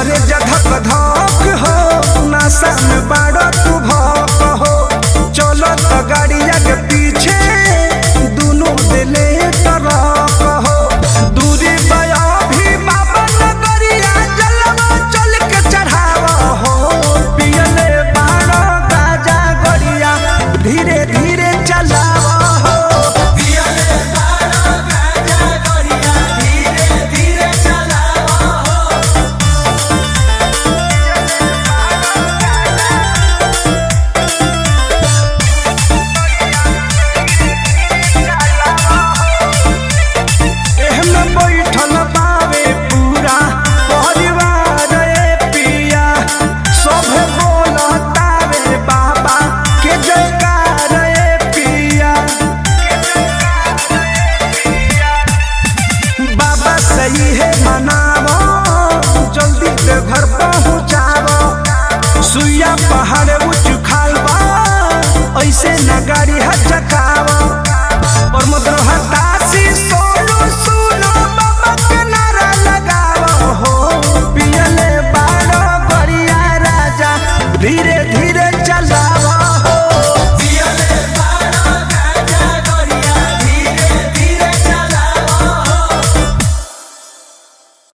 करे जधक धक हो नशा में बाड़ो तू भक हो चलो तो गाड़िया के पीछे दोनों दिले तरक हो दूरी बया भी बाबा नगरिया जलवा चल के चढ़ावा हो पियले बाड़ो गाजा गरिया धीरे धीरे चलावा हो पियले बाड़ो गाजा गरिया धीरे धीरे चलावा हो एहमे बैठल बावे पूरा परिवार ए पिया सभे बोलतावे बाबा के जयकार ए पिया बाबा सही है मनावो जल्दी के घर पहुँचावो सुइया पहाड़ उच्च खालबा ऐसे न गाड़ी हचकावो